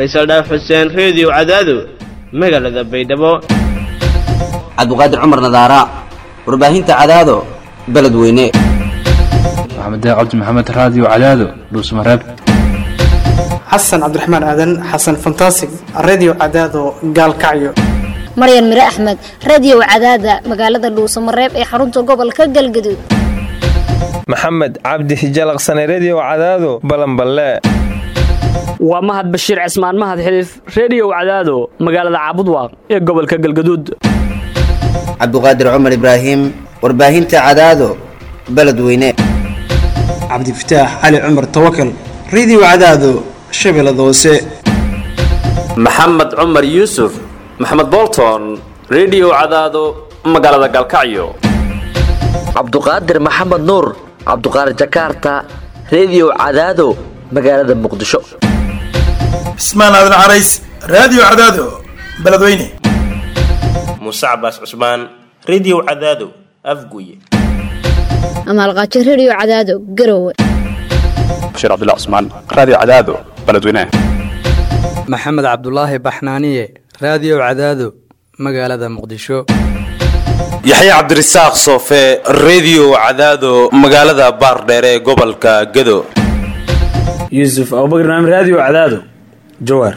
faysal dhaaf xuseen reediyo cadaado magaalada baydhabo cabdiqaadir cumar nadaara warbaahinta cadaado beledweyne maxamed cabdi maxamed raadiyo cadaado dhuusmareeb xasan cabdiraxmaan aadan xasan fantasig redio cadaado gaalkacyo maryan mire axmed radio cadaada magaalada dhuusamareeb ee xarunta gobolka galgaduud maxamed cabdi hijalaqsane redio cadaado balanballe waa mahad bashiir cismaan mahad xiliif reediyow cadaado magaalada caabudwaaq ee gobolka galgaduud cabdiqaadir cumar ibraahim warbaahinta cadaado beledweyne cabdifataax cali cumar tawakal redio cadaado shabeellada hoose maxamed cumar yuusuf maxamed bolton redio cadaado magaalada galkacyo cabduqaadir maxamed nuur cabduqaadir jakaarta redio cadaado magaalada muqdisho cismaan aadan carays raadiyo cadaado beledweyne muuse cabaas cusmaan redio cadaado afguye amaalqaajo redio cadaado garowe bashiir cabdilla cusmaan raadiyo cadaado beledweyne maxamed cabdulaahi baxnaaniye raadiyo cadaado magaalada muqdisho yaxya cabdirasaaq soofe redio cadaado magaalada baardheere ee gobolka gado yuusuf abubakr naam raadiyo cadaado jawaar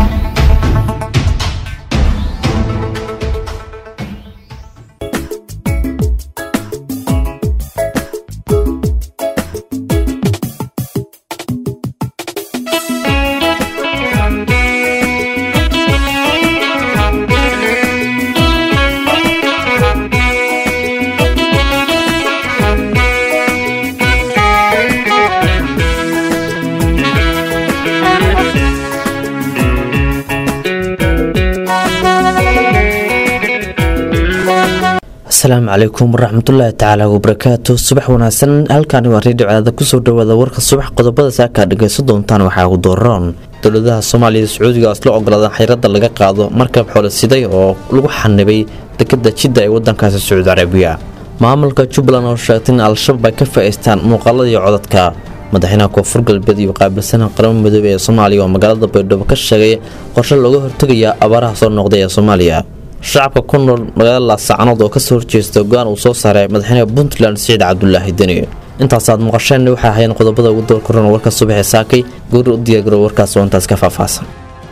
asalaamu calaykum waraxmatullaahi tacaala wabarakaatu subax wanaagsan halkaani waa reediyo cadaada kusoo dhawaada warka subax qodobada saakaa dhagaysan doontaan waxaa ugu dooran dowladaha soomaaliya sacuudiga isla ogolaadeen xayrada laga qaado markab xoolasiday oo lagu xanibay dekada jidda ee wadankaasi sacuudi carabiya maamulka jubbaland oo sheegtay in al-shabaab ay ka faa'iistaan muuqaalada iyo codadka madaxweynaha koonfur galbeed iyo qaabilsanaha qaramada midoobey ee soomaaliya oo magaalada baydhabo ka sheegay qorshe looga hortegaya abaaraha soo noqday ee soomaaliya shacabka ku nool magaalada laasacanood oo kasoo horjeesta go-aan uu soo saaray madaxweynaha puntland siciid cabdulaahi deni intaasaad maqasheen waxay ahayn qodobada ugu doorkaran warka subaxee saakay goori u diyaagaro warkaas oo intaas ka faahfaahsan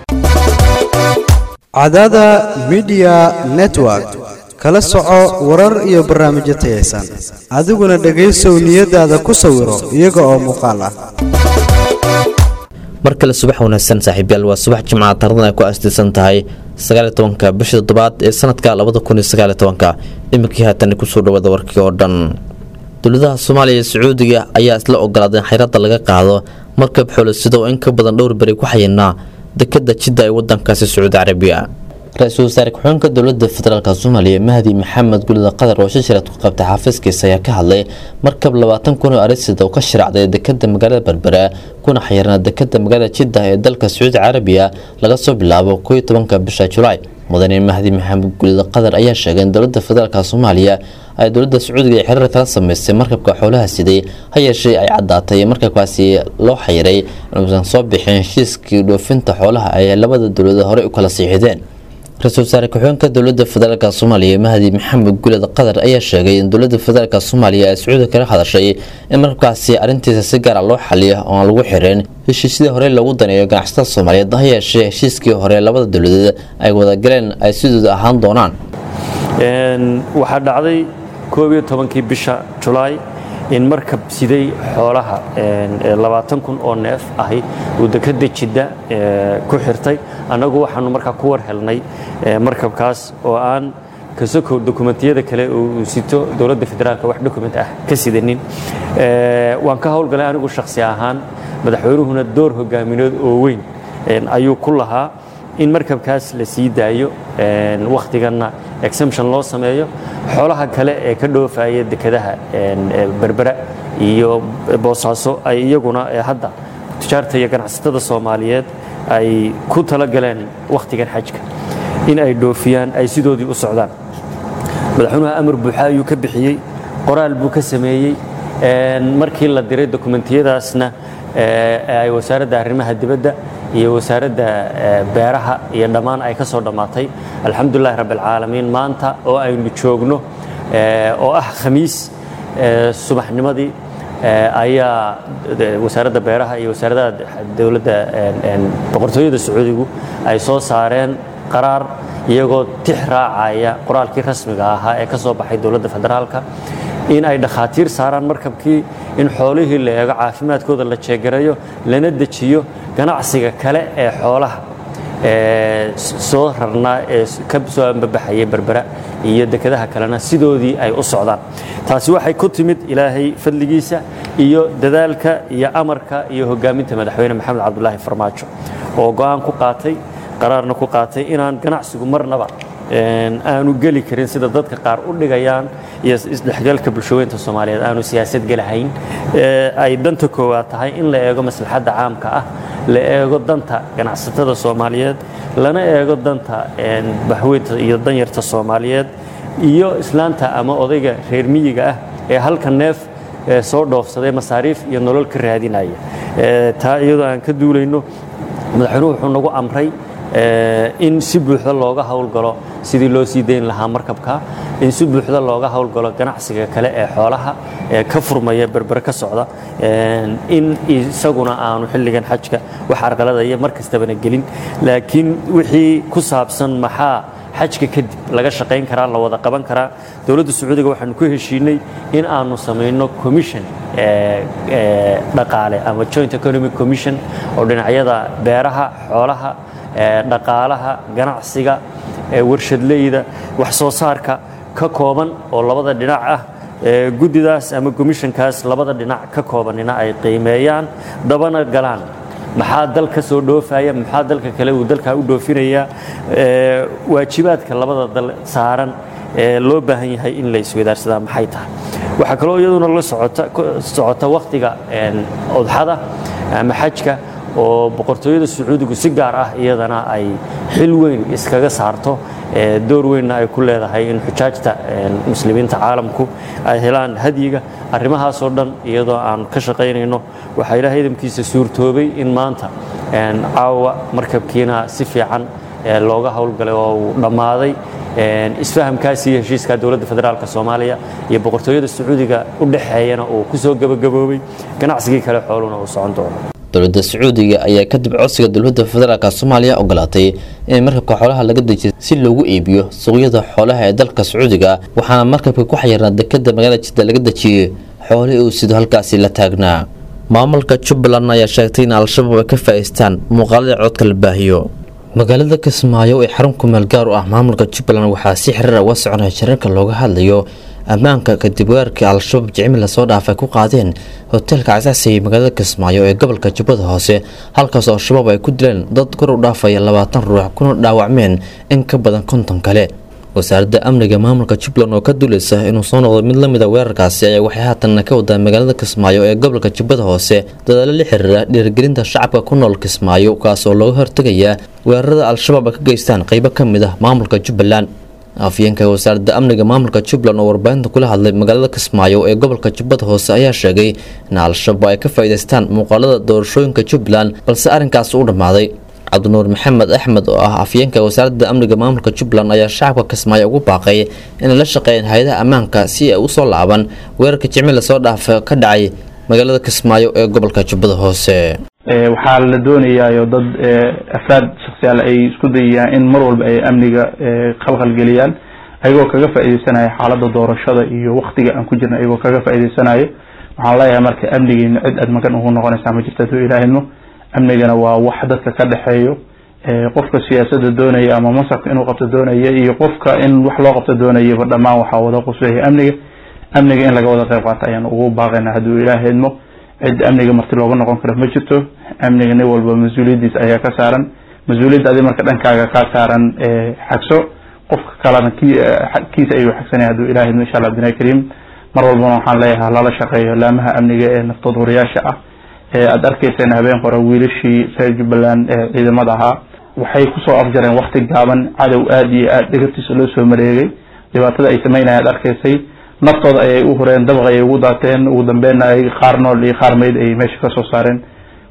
cadaada midiya network kala soco warar iyo barnaamijyo tayaysan adiguna dhegaysow niyadaada ku sawiro iyaga oo muuqaal ah mar kale subax wanaagsan saaxiibyaal waa subax jimcaha taradan ay ku asdiisan tahay sagaaliy tobanka bisha toddobaad ee sanadka labada kun iyo sagaaliy tobanka iminkii haatan kusoo dhawaada warkii oo dhan dowladaha soomaaliya iyo sacuudiga ayaa isla ogolaaday in xayrada laga qaado markab xoolosido oo in ka badan dhowr beri ku xayinaa dekada jidda ee wadankaasi sacuudi carabiya ra-iisul wasaare ku-xigeenka dowlada federaalk soomaaliya mahdi maxamed gulida qatar oo shashirad ku qabtay xafiiskiisa ayaa ka hadlay markab labaatan kun oo arisida oo ka shiracday dekada magaalada berbera kuna xayirna dekada magaalada jidda ee dalka sacuudi carabiya laga soo bilaabo koo iyo tobanka bisha julaay mudane mahdi maxamed gulida qatar ayaa sheegay in dowlada federaalk soomaaliya ay dowlada sacuudiga ee xiriir kala sameystay markabka xoolaha siday ha yeeshee ay caddaatay markabkaasi loo xayiray inuusan soo bixin heshiiskii dhoofinta xoolaha ay labada dowladood horey u kala siixideen ra-iisul wasaare ku-xigeenka dowlada federaalk soomaaliya mahdi maxamed guled qatar ayaa sheegay in dowlada federaalk soomaaliya ay sacuudi kala hadashay in markabkaasi arrintiisa si gaara loo xaliyo oo aan lagu xirin heshiisyadii hore lagu daneeyo ganacsatada soomaaliyeed ha yeeshee heshiiskii hore labada dowladeed ay wadagaleen ay sidooda ahaan doonaan waxaa dhacday koob iyo tobankii bisha julaay in markab siday xoolaha labaatan kun oo neef ahi uu dekada jidda ku xirtay annagu waxaanu markaa ku war helnay markabkaas oo aan kasokow dokumentiyada kale uu sito dowladda federaalka wax dokument ah ka sidanin waan ka howlgalay anigu shakhsi ahaan madaxweynuhuna door hogaamineed oo weyn ayuu ku lahaa in markabkaas la sii daayo wakhtiganna exemption loo sameeyo xoolaha kale ee ka dhoofaya dekadaha berbera iyo boosaaso ay iyaguna hadda tijaarta iyo ganacsatada soomaaliyeed ay ku talagaleen wakhtigan xajka in ay dhoofiyaan ay sidoodii u socdaan madaxweynuhu amar buuxa ayuu ka bixiyey qoraal buu ka sameeyey markii la diray dokumentiyadaasna ay wasaaradda arrimaha dibadda iyo wasaaradda beeraha iyo dhammaan ay ka soo dhammaatay alxamdulilahi rabbialcaalamiin maanta oo aynu joogno oo ah khamiis subaxnimadii ayaa wasaaradda beeraha iyo wasaaradda dowladda boqortooyada sacuudigu ay soo saareen qaraar iyagoo tix raacaya qoraalkii rasmiga ahaa ee ka soo baxay dowladda federaalka in ay dhakhaatiir saaraan markabkii in xoolihii la eego caafimaadkooda la jeegarayo lana dejiyo ganacsiga kale ee xoolaha soo rarnaa ee ka soo ambabaxayay berbera iyo dekedaha kalena sidoodii ay u socdaan taasi waxay ku timid ilaahay fadligiisa iyo dadaalka iyo amarka iyo hogaaminta madaxweyne maxamed cabdulaahi farmaajo oo go'aan ku qaatay qaraarna ku qaatay inaan ganacsigu marnaba aanu geli karin sida dadka qaar u dhigayaan iyo isdhexgalka bulshaweynta soomaaliyeed aanu siyaasad gelahayn ay danta koowaad tahay in la eego maslaxadda caamka ah la eego danta ganacsatada soomaaliyeed lana eego danta baxweynta iyo danyarta soomaaliyeed iyo islaanta ama odayga reer miyiga ah ee halka neef soo dhoofsaday masaariif iyo nolol ka raadinaya taa iyadoo aan ka duulayno madaxweynuhu wuxuu nagu amray in si buuxda looga howlgalo sidii loo sii dayn lahaa markabka in si buuxda looga howlgalo ganacsiga kale ee xoolaha ee ka furmaya berbere ka socda in isaguna aanu xilligan xajka wax arqaladaya mar kastabana gelin laakiin wixii ku saabsan maxaa xajka kadib laga shaqayn karaa la wada qaban karaa dowladda sacuudiga waxaanu ku heshiinay in aanu samayno commission dhaqaale ama joint economic commission oo dhinacyada beeraha xoolaha dhaqaalaha ganacsiga warshadleyda wax soo saarka ka kooban oo labada dhinac ah guddidaas ama komishankaas labada dhinac ka koobanina ay qiimeeyaan dabana galaan maxaa dal ka soo dhoofaya maxaa dalka kale uu dalkaa u dhoofinaya waajibaadka labada dal saaran ee loo baahan yahay in la iswadaarsadaa maxay tahay waxaa kaloo iyaduna la socota wakhtiga odxada ama xajka oo boqortooyada sacuudigu si gaar ah iyadana ay xil weyn iskaga saarto door weynna ay ku leedahay in xujaajta muslimiinta caalamku ay helaan hadyiga arrimahaasoo dhan iyadoo aan ka shaqaynayno waxaa ilaahay idamkiisa suurtoobay in maanta caawa markabkiina si fiican looga howlgalay oo uu dhammaaday isfahamkaasi iyo heshiiska dowladda federaalk soomaaliya iyo boqortooyada sacuudiga u dhexeeyana uu ku soo gebagaboobay ganacsigii kale xooluna uu socon doono dowladda sacuudiga ayaa kadib codsiga dowladda federaalk soomaaliya ogolaatay in markabka xoolaha laga dejiyo si loogu iibiyo suuqyada xoolaha ee dalka sacuudiga waxaana markabka ku xayirnaa dekada magaalada jidda laga dejiyey xoolihii uu sido halkaasi la taagnaa maamulka jubbaland ayaa sheegtay in al-shabaab ay ka faa'iistaan muuqaalada codka la baahiyo magaalada kismaayo ee xarun kumeel gaar u ah maamulka jubbaland waxaa si xiriir uga soconaya shirarka looga hadlayo ammaanka kadib weerarkii al-shabaab jicmi lasoo dhaafay ku qaadeen hoteelka casacsiga magaalada kismaayo ee gobolka jubbada hoose halkaas oo al-shabaab ay ku dileen dad kor u dhaafaya labaatan ruux kuna dhaawacmeen in ka badan konton kale wasaaradda amniga maamulka jubbaland oo ka duuleysa inuu soo noqdo mid lamid a weerarkaasi ayaa waxay haatanna ka wadaa magaalada kismaayo ee gobolka jubbada hoose dadaalo la xiriira dhiirigelinta shacabka ku nool kismaayo kaas oo looga hortegayaa weerarada al-shabaab ay ka geystaan qeybo ka mid ah maamulka jubbaland afyeenka wasaaradda amniga maamulka jubbaland oo warbaahinta kula hadlay magaalada kismaayo ee gobolka jubbada hoose ayaa sheegay in al-shabaab ay ka faa'iidaystaan muuqaalada doorashooyinka jubbaland balse arrinkaas u dhammaaday cabdinuur maxamed axmed oo ah afyeenka wasaaradda amniga maamulka jubbaland ayaa shacabka kismaayo ugu baaqay inay la shaqeeyeen hay-adaha ammaanka si ay usoo laaban weerarka jimci lasoo dhaafa ka dhacay magaalada kismaayo ee gobolka jubbada hoose waxaa la doonayaayo dad afraad shaksiyaal ay isku dayayaan in mar walba ay amniga khalkhal geliyaan ayagoo kaga faa'iideysanaya xaaladda doorashada iyo waktiga aan ku jirna ayagoo kaga faa'iideysanayo waxaan leeyahay marka amnigiina cid aad magan ugu noqonaysaa ma jirta haduu ilaahidmo amnigana waa wax dadka ka dhexeeyo qofka siyaasadda doonaya ama masarka inuu qabto doonaya iyo qofka in wax loo qabto doonayaba dhammaan waxaa wada quseeya amniga amniga in laga wada qayb qaato ayaan ugu baaqaynaa hadduu ilaahidmo cid amniga marti looga noqon karo ma jirto amniga nin walba mas-uuliyaddiis ayaa ka saaran mas-uuliyadda adi marka dhankaaga kaa saaran xagso qofka kalena kiisa ayuu xagsanaya hadduu ilaahidmo insha allah abdinaa kariim mar walbana waxaan leeyahay lala shaqeeyo laamaha amniga ee naftood horiyaasha ah aada arkayseen habeen hore wiilashii reer jubbaland ee ciidamada ahaa waxay kusoo afjareen wakti gaaban cadow aada iyo aada dhegabtiisa loo soo mareegay dhibaatada ay sameynaya ad arkaysay naftooda ayay u hureen dabaq ayay ugu daateen ugu dambeynna ay qaar nool iyo qaar meyd ay meesha kasoo saareen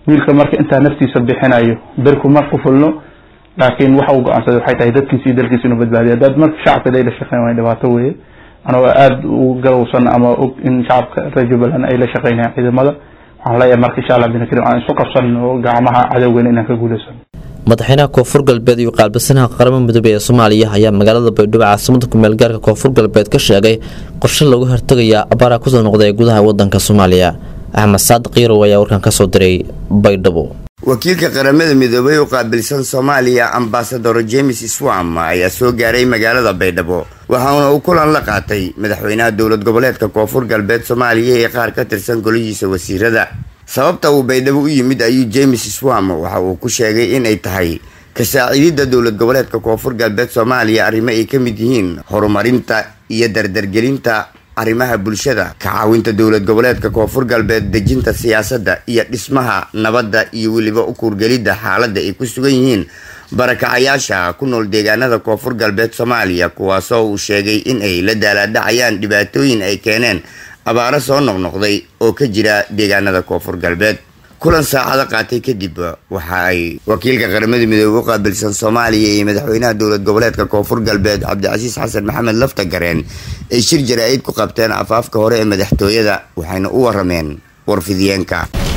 wiilka marka intaa naftiisa bixinayo berku ma qufulno laakiin waxa uu go-aansaday waxay tahay dadkiisa iyo dalkiisa inuu badbaadiyo haddaad marka shacabka day la shaqeyn waay dhibaato weeye anagoo aada u garowsan ama og in shacabka reer jubbaland ay la shaqeynayaan ciidamada waxaan leeyahay marka insha allah binakirim aan isu qabsanno gacmaha cadowgeena inaan ka guuleysano madaxweynaha koonfur galbeed iyo qaalbasanaha qaramada midoobey ee soomaaliya ayaa magaalada baydhabo caasimada kumeel gaarka koonfur galbeed ka sheegay qorshe lagu hortagaya abaaraha kusoo noqday gudaha wadanka soomaaliya axmed saadiq yarow ayaa warkan kasoo diray baydhabo wakiilka qaramada midoobay u qaabilsan soomaaliya ambasador james swam ayaa soo gaaray magaalada baydhabo waxaana uu kulan la qaatay madaxweynaha dowlad goboleedka koonfur galbeed soomaaliya ee qaar ka tirsan golihiisa wasiirada sababta uu baydhabo u yimid ayuu james swam waxa uu ku sheegay inay tahay ka saaciididda dowlad goboleedka koonfur galbeed soomaaliya arrimo ay ka mid yihiin horumarinta iyo dardargelinta arrimaha bulshada ka caawinta dowlad goboleedka koonfur galbeed dejinta siyaasadda iyo dhismaha nabadda iyo weliba u kuurgelidda xaaladda ay ku sugan yihiin barakacayaasha ku nool deegaanada koonfur galbeed soomaaliya kuwaasoo uu sheegay in ay la daalaadhacayaan dhibaatooyin ay keeneen abaaro soo noqnoqday oo ka jira deegaanada koonfur galbeed kulan saacado qaatay kadib waxa ay wakiilka qaramada midoobey u qaabilsan soomaaliya iyo madaxweynaha dowlad goboleedka koonfur galbeed cabdicasiis xasan maxamed lafta gareen ay shir jaraa'id ku qabteen afaafka hore ee madaxtooyada waxayna u warameen warfidiyeenka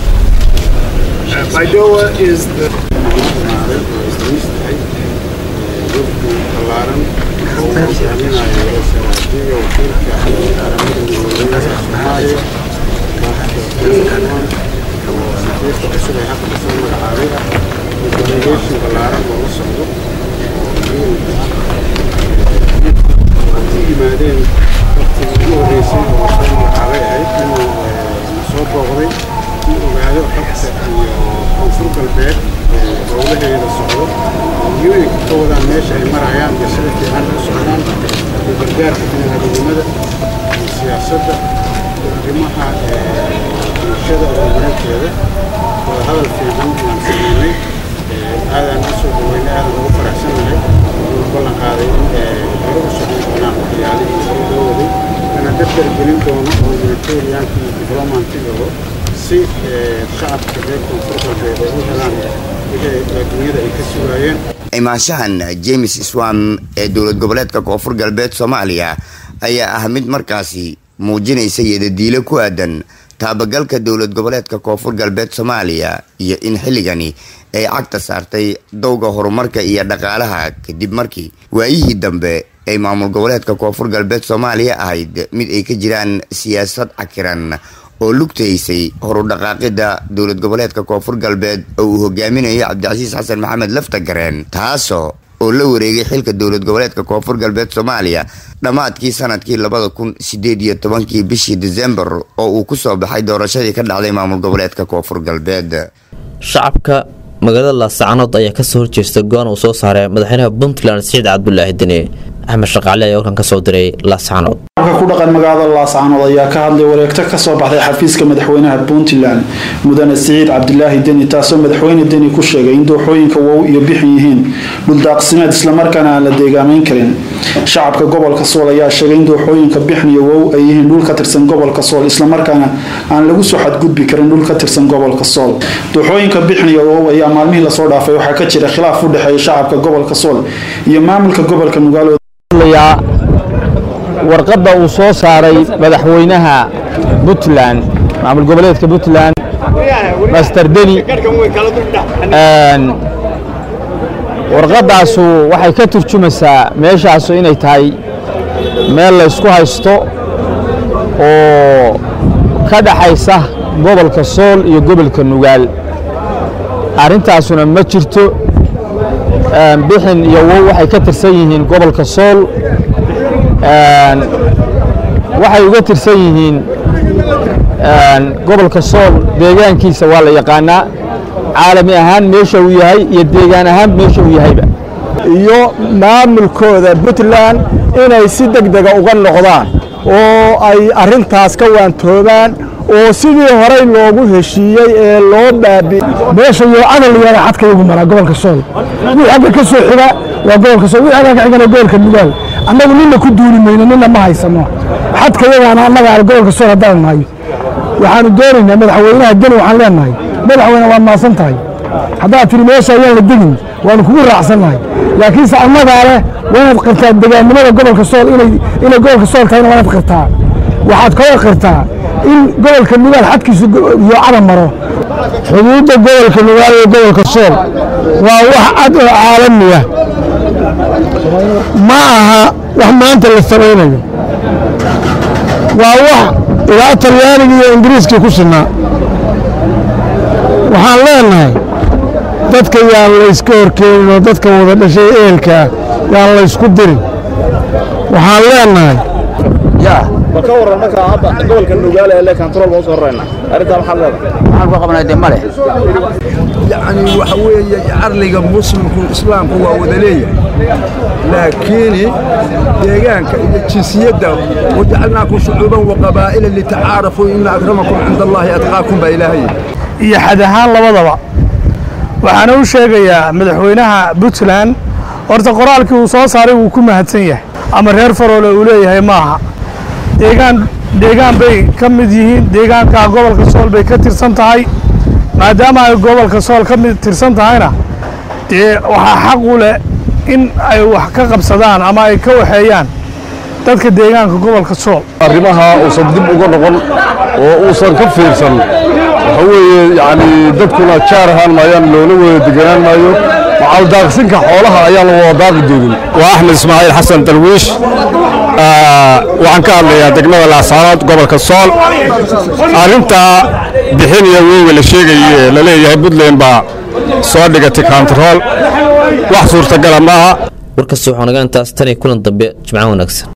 xafiiska cusub ee hadda lasoo magacaabay delegation ballaaran oo la socdo oo u yimaadeen waqtigii ugu horreysay oo lasoo magacaabay ahayd inuu soo booqday in ogaado xogta iyo koonfur galbeed howlaheeda socdo yooyinka ka wadaan meesha ay marayaan iyo sida fiican u socdaan iyo gargaarka biniaadamnimada iyo siyaasadda arrimaha bulshada horumarinteeda waa hadal fiican inaan sameynay aadaan u soo dhaweynay aadaan ugu faraxsanahay inuu ballan qaaday in hore u socon doonaan waxyaalihii hore loo waday lana dardargelin doono oo humanitarianka iyo diblomantigaba si shacabka reer koonfur galbeed ay u helaan wixii adduunyada ay ka sugaayeen imaanshahan james swam ee dowlad goboleedka koonfur galbeed soomaaliya ayaa ah mid markaasi muujinaysa yadadiilo ku aadan taabagalka dowlad goboleedka koonfur galbeed soomaaliya iyo in xilligani ay cagta saartay dowga horumarka iyo dhaqaalaha kadib markii waayihii dambe ay maamul goboleedka koonfur galbeed soomaaliya ahayd mid ay ka jiraan siyaasad cakiran oo lugtaysay horudhaqaaqida dowlad goboleedka koonfur galbeed oo uu hogaaminayo cabdicasiis xasan maxamed lafta gareen taasoo oo la wareegay xilka dowlad goboleedka koonfur galbeed soomaaliya dhammaadkii sanadkii labada kun sideed iyo tobankii bishii disembar oo uu ku soo baxay doorashadii ka dhacday maamul goboleedka koonfur galbeed shacabka magaalada laasacanood ayaa kasoo horjeesta go-aan uu soo saaray madaxweynaha puntland siciid cabdulaahi deni axmed shaqaale ayaa warkan kasoo diray laasacanood shacabka ku dhaqan magaalada laascanood ayaa ka hadlay wareegto kasoo baxday xafiiska madaxweynaha puntland mudane siciid cabdilaahi deni taasoo madaxweyne deni ku sheegay in dooxooyinka wow iyo bixin yihiin dhuldaaqsimeed islamarkaana aan la deegaameyn karin shacabka gobolka sool ayaa sheegay in dooxooyinka bixin iyo wow ay yihiin dhul ka tirsan gobolka sool islamarkaana aan lagu soo xadgudbi karin dhul ka tirsan gobolka sool dooxooyinka bixin iyo wow ayaa maalmihii lasoo dhaafay waxaa ka jira khilaaf u dhexeeya shacabka gobolka sool iyo maamulka gobolka nugaalo warqadda uu soo saaray madaxweynaha puntland maamul goboleedka puntland master deni warqaddaasu waxay ka turjumaysaa meeshaasu inay tahay meel laysku haysto oo ka dhaxaysa gobolka sool iyo gobolka nugaal arrintaasuna ma jirto bixin iyo wow waxay ka tirsan yihiin gobolka sool waxay uga tirsan yihiin gobolka sool deegaankiisa waa la yaqaanaa caalami ahaan meesha uu yahay iyo deegaan ahaan meesha uu yahayba iyo maamulkooda puntland inay si deg dega uga noqdaan oo ay arintaas ka waantoobaan oo sidii horey loogu heshiiyey ee loo baabi meesha iyo cadal yaala xadka igu maraa gobolka sool wixii agga ka soo xiga waa gobolka sool wixii agga ka xigana gobolka nugaal annagu nina ku duuli mayno nina ma haysano xadka yagaana annaga aan gobolka sool haddaan nahay waxaanu doonaynaa madaxweynaha deni waxaan leenahay madaxweyne waad maasan tahay haddaad tiri meesha ayaan la degin waanu kugu raacsannahay laakiinse annagaa leh waa inaad qirtaa degaannimada gobolka sool inay inay gobolka sool tahayna waa inaad qirtaa waxaad kaloo qirtaa in gobolka nugaal xadkiisu yoocada maro xuduudda gobolka nugaal iyo gobolka sool waa wax cad oo caalamiya ma aha wax maanta la samaynayo waa wax ilaa talyaaniga iyo ingiriiskii ku sinaa waxaan leenahay dadka yaan layska horkeenin oo dadka wada dhashay ehelkaa yaan laysku dirin waxaan leenahay ma ka waran marka hadda gobolka nugaale ee le control baan usoo rarayna arrintaa maxaad leedahay waxaan ku qabnay dee male yacni waxa weeye carliga muslimku islaamku waa wada leeyahay laakiin deegaanka iyo jinsiyadda wajacalnaakum shucuuban waqabaa'ila litacaarafuu ina akramakum cinda allaahi atqaakum baa ilaahay iyo xad ahaan labadaba waxaana u sheegayaa madaxweynaha puntland horta qoraalkii uu soo saaray wuu ku mahadsan yahay ama reer faroole uu leeyahay maaha deegaan deegaan bay ka mid yihiin deegaankaa gobolka sool bay ka tirsan tahay maadaama ay gobolka sool ka mid tirsan tahayna dee waxaa xaq u leh in ay wax ka qabsadaan ama ay ka waxeeyaan dadka deegaanka gobolka sool arrimaha uusan dib uga noqon oo uusan ka fiirsan waxa weeye yacni dadkuna jaar ahaan maayaan loola wada deganaan maayo macaldaaqsinka xoolaha ayaan la wada daaqi doonin waa axmed ismaaciil xasan darwiish waxaan ka hadlayaa degmada laasaanood gobolka sool arrinta bixin iyo weyga la sheegaye la leeyahay puntland baa soo dhigatay kontarool wax suurtagala maaha warkasta waxaa naga intaas tan iyo kulan dambe jimco wanaagsan